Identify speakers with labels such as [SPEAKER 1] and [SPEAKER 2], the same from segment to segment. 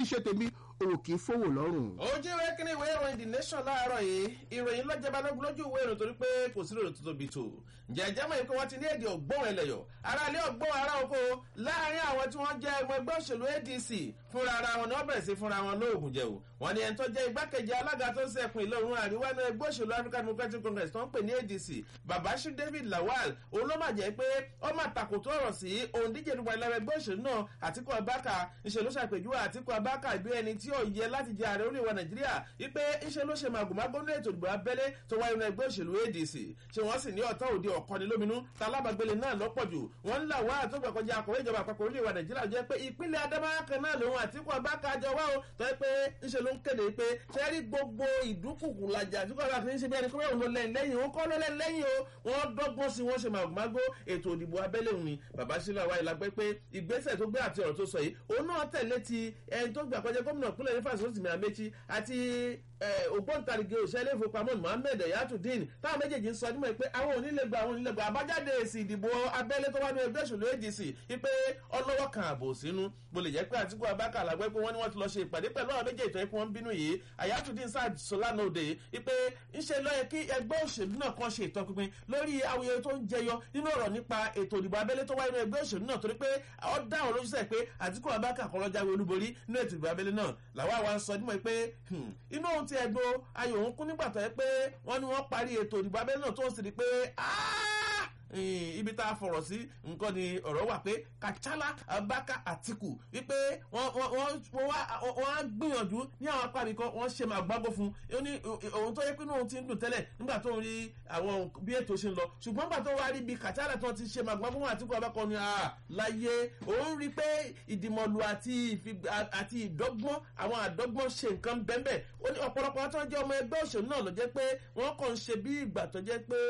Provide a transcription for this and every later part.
[SPEAKER 1] ṣe tèmi òwò kì í fowó lọ́rùn.
[SPEAKER 2] ojú ìwé kíní ìwé ìròyìn the nation láàárọ̀ yìí ìròyìn lọ́jọ́ balógun lójú ìwé ìròyìn torí pé kò sí lòdì tó tóbi tó jẹjẹ mọ̀ pé wọ́n ti ní èdè ọ̀gbọ́n ẹlẹ́yọ̀ ara ilé ọ̀gbọ́n ara oko láàrin àwọn tí wọ́n jẹ́ ẹgbẹ́ ẹgbẹ́ òṣèlú adc fúnra ara wọn ni wọ́n bẹ̀rẹ̀ sí fúnra wọn lóògùn jẹ̀wò wọ́n ní ẹni tó jẹ́ igbákejì alága tó ń sẹ́kùn ìlú òun àríwá ní ẹgbẹ́ òṣèlú african democratic congress tó ń pè ní adc babashir david lawal òun ló máa jẹ́ pé ó máa takòtò ọ̀rọ̀ sí òǹdíje dùgbà ìlànà ẹgbẹ́ òṣèlú náà àtikú abaka ìṣèlú ṣàpèjúwe àtikú abaka ìbí ẹni tí ó yẹ láti jẹ ààrẹ orílẹ̀-èdè nàìjíríà wípé ìṣe ló ṣe màgòmágó ní ètò ìdìbò abẹ́lé tó wáyé ní ẹgbẹ́ òṣèlú adc ṣé wọ́n sì ní ọ̀tá òde ọ̀kọ́ni lóminú ta alábàgbélé náà lọ́pọ̀ jù wọ́n ń là wá àtúgbà kọjá akọ̀wé ìjọba àpapọ̀ orílẹ̀-èdè nàìjíríà jẹ́ pé ìpínlẹ̀ adamawa kan náà lòun àtikú abaka jọ wá o tó yẹ pé ńṣe ló ń kéde pé ṣe rí gbogbo ìdúkùkù lajà àtikú abaka fi ń ṣe bí ẹni pé òun ló lẹ́yìn lẹ́yìn òun kọ́ ló lẹ́yìn lẹ́yìn o wọ́n dọ́gbọ́n sí wọ́n ṣe màgòmágó ètò ìdìbò abẹ́lé òun ni bàbá sílẹ̀ wáyé la gbé pé ìgbésẹ̀ tó gbé àti ọ̀rọ̀ tó sọ yìí òun náà tẹ̀lé ti ẹni tó gbà kọjá gómìnà ìpínlẹ̀ nífà sọ́sìmì àmẹ́chí àti ògbóǹtarìgì òṣèlè ìfowópamọ́ mohammed yatudeen táwọn méjèèjì ń sọ nímọ̀ pé àwọn onílẹ̀gbà àwọn onílẹ̀gbà àbájáde èsì ìdìbò abẹ́lé tó wá ní ẹgbẹ́ òṣèlú adc wípé ọlọ́wọ́ kan àbò sínú bó lè jẹ́ pé àtìkú abáka làgbẹ́ pé wọ́n ní wọ́n ti lọ ṣe ìpàdé pẹ̀lú àwọn méjèèjì tó yẹ kí wọ́n bínú yìí ayatudeen sáà sọlánà òde wípé ńṣe ló yẹ kí ẹgbẹ́ òṣèlú náà kan ṣe ìtọpinpin lórí awuyewuye tó ń jẹyọ nínú ọ̀rọ̀ nípa ètò ìdìbò abẹ́lé tó wáyé ní ẹgbẹ́ òṣèlú náà torí pé ọ dá àwọn olóṣèlú pé àtìkú abáka kan lọ́jà olúborí nínú ètò ìdìbò abẹ́lé náà làwọn àwa ń sọ nímọ̀ pé inú ohun ti ẹ̀gbọ́n ayò òun kún nígbà tó yẹ pé wọ́n ní wọ́n parí ètò ìdìbò abẹ́lé náà tó ń sì rí pé ibi tá a fọ̀rọ̀ sí nǹkan ni ọ̀rọ̀ wà pé kachala abaka atiku wípé wọ́n á gbìyànjú ní àwọn apá mi kan wọ́n ṣe máa gbágbó fún un ní òun tó yẹ pé òun ti ń dùn tẹ́lẹ̀ nígbà tó ń rí àwọn bí ètò ṣe ń lọ ṣùgbọ́n nígbà tó wá rí bí kachala tó ti ṣe máa gbágbó fún atiku abaka ni láyé òun rí pé ìdìmọ̀lù àti ìdọ́gbọ́n àwọn àdọ́gbọ́n ṣe nǹkan bẹ́ẹ̀ ó ní ọ̀pọ̀lọpọ̀ tó ń jẹ́ ọmọ ẹgbẹ́ òṣèlú náà ló jẹ́ pé wọ́n kàn ń ṣe bí ìgbà tó jẹ́ pé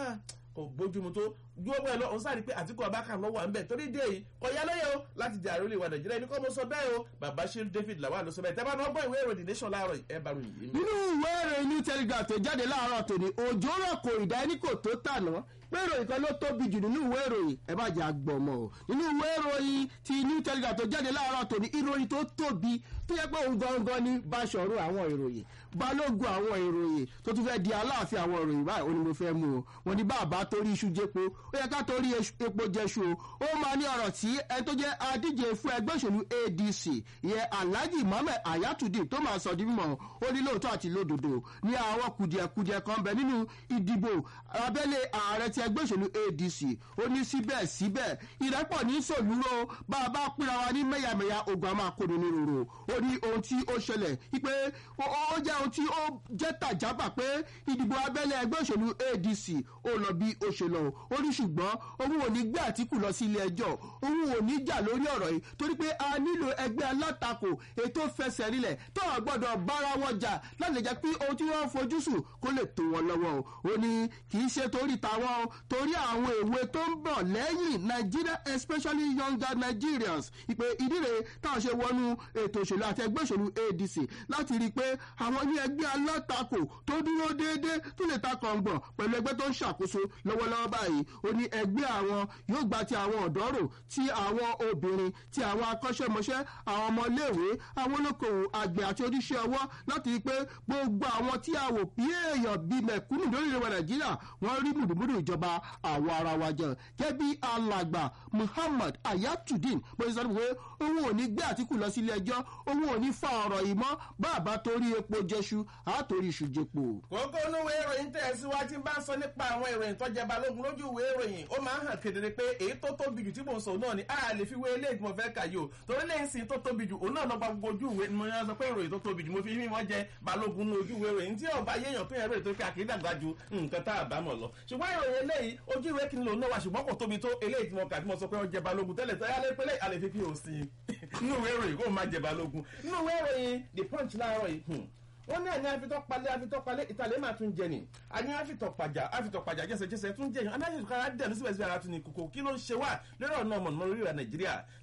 [SPEAKER 2] kò bójúmu tó gbogbo ẹ lọ òun sáré pé àtìkú abáka lọ wà ń bẹ torí dé yìí kò yá lóye o láti jẹ àròlé wa nàìjíríà ẹni kọ́ mo sọ bẹ́ẹ̀ o bàbá ṣe david lawal ló sọ bẹ́ẹ̀ tẹ́bá náà gbọ́ ìwé ìròyìn nation láàárọ̀ ẹ bá ròyìn yìí.
[SPEAKER 1] nínú ìwé ìròyìn new telegraph tó jáde láàárọ̀ tòní òjò rọ̀ kò ìdá ẹni kò tó tàná pé ìròyìn kan ló tóbi jù nínú ìwé ìròyìn ẹ bá jẹ àgbọ̀mọ̀ o nínú ìwé ìròyìn ti new telegraph tó jáde láàárọ̀ tòní ìròyìn tó tóbi tó yẹ pé òun gangan ní báṣọ̀rù àwọn ìròyìn balógun àwọn ìròyìn tó tún fẹ́ di aláàfin àwọn ìròyìn báyìí ó ní mo fẹ́ mú o wọn ní bàbá torí iṣu jẹpo ó yẹ ká torí epo jẹṣu o ó máa ní ọ̀rọ̀ tí ẹni tó jẹ́ adíje fún ẹgbẹ́ òṣèlú adc ìyẹn alhaji mohammed ayatollah tó máa sọ di mímọ́ ó ní lóòótọ́ àti lódodo ní àwọn kùdìẹ̀kùdìẹ̀ kan bẹ nínú ìdìbò abẹ́lé ààrẹ ti ẹgbẹ́ òṣèlú adc ó ní síbẹ̀síbẹ̀ ìrẹ́pọ̀ ní sòlúrò bá a bá pínra wa ní mẹ́yàmẹ́yà ogun a máa kó ní rorò ó ní ohun tí ó ṣẹlẹ̀ wípé ó jẹ́ ohun tí ó jẹ́ tàjábà pé ìdìbò abẹ́lé ẹgbẹ́ òṣèlú adc ó lọ bí ó ṣe lọ ó ní ṣùgbọ́n òun ò ní gbé àtìkù lọ sí ilé ẹjọ́ òun ò ní jà lórí ọ̀rọ̀ yìí torí pé a nílò ẹgbẹ́ alátakò ètò fẹsẹ̀ rinlẹ̀ tó a gbọ́dọ̀ bára wọn jà láti jẹ́ pé ohun tí wọ́n fojú sùn kó lè tó wọn lọ́wọ́ o ó ní kì í ṣe torí tàwọn o torí àwọn èwe tó ń bọ̀ lẹ́yìn nigeria especially younger nigerians ìpè ìdíre táwọn ṣe wọnú ètò òṣèlú àti ẹgbẹ́ òṣèlú adc láti rí i pé àwọn ní ẹgbẹ́ alátakò tó dúró déédéé tó lè ta kọ̀ǹgbọ̀n pẹ̀lú ẹgbẹ́ tó ń ṣàkóso lọ́wọ́lọ́wọ́ báyìí ó ní ẹgbẹ́ àwọn yóò gba ti àwọn ọ̀dọ́ rò ti àwọn obìnrin ti àwọn akọ́ṣẹ́mọṣẹ́ àwọn ọmọléèwé àwọn olókoòwò àgbẹ̀ àti oníṣẹ́ ọwọ́ láti rí i pé gbogbo àwọn tí a wò bí èèyàn bíi mẹ̀kúnnù lórílẹ̀ nàìjíríà wọ́n rí mùdùmùdù ìjọba àwọn ara wa jẹ gẹ́bí alàgbà muhammad ayatudeen bó ṣe sọ pé òun ò ní gbé àtìkù lọ sílé ẹjọ́ òun ò ní fa ọ̀rọ̀ yìí mọ́ bàbá torí epo jẹṣu àtòrí iṣu jẹpo.
[SPEAKER 2] kókó inú ìwé ìròyìn tẹ̀ síwájú bá ń sọ nípa àwọn ìròyìn tó jẹ balógun lójú ìwé ìròyìn ó máa ń hàn kedere pé èyí tó tóbi jù tí mò ń sọ náà ni a lè fi wé eléyìí tí mo fẹ́ kà yìí o torí lẹ́yìn sí tó tóbi jù òun náà lọ gba gbogbo ojú ìwé ni mo yàn sọ pé ìròyìn tó tóbi jù mo fi mí wọ́n jẹ balógun ní ojú ìwé ìròyìn tí ọba yéèyàn tó yẹn rẹ̀ tó fi àkídàgbà ju nǹkan tá a bá mọ̀ lọ ṣùgbọ́n ìròyìn eléyìí ojú ìwé kìíní lòun náà wà ṣùgbọ́n kò tóbi tó eléyìí tí mo kà tí mo sọ pé ó jẹ balógun tẹ́lẹ̀ tó yálé pélé àlè fífi òsì nínú ìwé ìròyìn kó má jẹ balógun nínú ìwé ìròyìn the punch láàárọ̀ yìí wọ́n ní àní afitọ́palẹ̀ afitọ́palẹ̀ ìtàlẹ́ máa tún jẹ ni àní afitọ́pajà afitọ́pajà jẹsẹjẹsẹ tún jẹ yàn àní afitọ́kara dẹ̀ ní síbẹ̀síbẹ̀ ara tún ní kókó kí ló ń ṣe wá lórí ọ̀nà ọmọ nínú orílẹ̀ nàìjíríà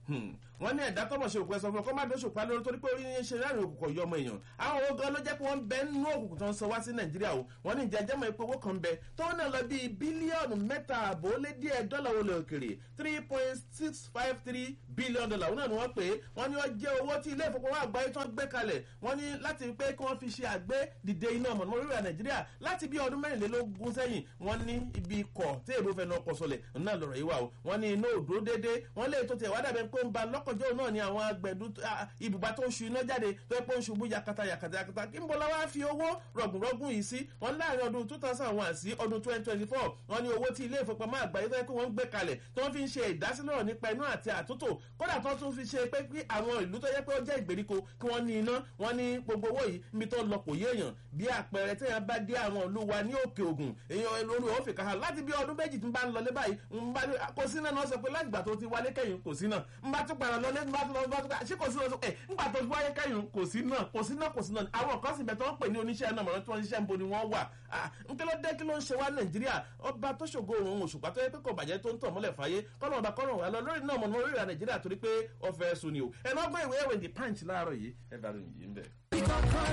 [SPEAKER 2] wọ́n ní ẹ̀dá tọ́mọ̀ ṣe òkú ẹ̀ sọ fún ọ kọ́ má dó ṣòpá lórí torí pé orí ní ṣe láàrin òkùnkùn yọ ọmọ èèyàn àwọn owó gan ló jẹ́ pé wọ́n ń bẹ nínú òkùnkùn tó ń sọ wá sí nàìjíríà o wọ́n ní ìjẹ́jẹ́ mọ̀ pé owó kan bẹ tó náà lọ bíi bílíọ̀nù mẹ́ta àbò lé díẹ̀ dọ́là olè òkèrè three point six five three billion dollar òun náà ni wọ́n pè é wọ́n ní ó jẹ́ owó tí ilé ìfowópamọ́ àgbáyé tó ń gbé kalẹ̀ wọ́n ní láti pé kí wọ́n fi ṣe àgbé dìde iná mọ̀nàmọ́ orílẹ̀ nàìjíríà láti bí ọdún mẹ́rìnlélógún sẹ́yìn wọ́n ní ibi ikọ̀ tí èrò fẹ́ náà kọ sọlẹ̀ náà lọ̀rọ̀ yìí wà o wọ́n ní iná òdúró dédé wọ́n lè tó tiẹ̀ wá dàbẹ̀ pé ń ba lọ́kọ̀jọ́ náà ni àwọn agbẹ̀dú ibùba tó ń ṣu iná jáde tó yẹ pé ń ṣubú yakata yakata yakata kí n bọ́ lọ́wọ́ fi owó rọ̀gùnrọ̀gùn yìí sí wọ́n láàrin ọdún two thousand one sí ọdún twenty twenty four wọ́n ní owó tí ilé ìfowópamọ́ àgbáyé tó yẹ pé wọ́n ń gbé kalẹ̀ tí wọ́n fi ń ṣe ìdásílẹ̀ nípa iná àti àtúntò kódà tó tún fi ṣe pé kí àwọn ìlú tó yẹ pé ó jẹ́ ìgbèríko kí wọ́n ní iná wọ́n ní gbogbo owó yìí níbi tó lọ kò yé èèyàn bí àpẹẹrẹ tí yẹn bá dé àwọn ìlú wa ní òkè ògùn èèyàn olú ò fi kà á láti bí ọdún méjì tí ń bá ń lọlé báyìí ń bá ní kò sí náà náà sọ pé láti ìgbà tó ti wálé kẹ́yìn kò sí náà ń bá tún padà lọlé ń bá tún lọ bá tún padà ṣé kò sí náà sọ ẹ ńgbà tó wáyé kẹ́yìn kò sí náà kò sí náà kò sí náà àwọn kan sì bẹ̀ tó ń pè ní oníṣẹ́ náà mọ̀ràn tí wọ́n ṣiṣẹ́ ń bo ni wọ́n wà ń kí ló dé kí ló ń ṣe wá nàìjíríà ọba tó ṣògo òun òṣùpá tó yẹ pé kò bàjẹ́ tó ń tàn mọ́lẹ̀ fàyè kọ́nà ọba kọ́nà wà lọ lórí náà mọ̀ lórí ìrà nàìjíríà torí pé ọfẹ́ sùn ni o ẹ̀ náà gbọ́ ìwé ẹ̀wẹ̀ the punch láàárọ̀ yìí ẹ̀ bá ròyìn yìí ń bẹ̀.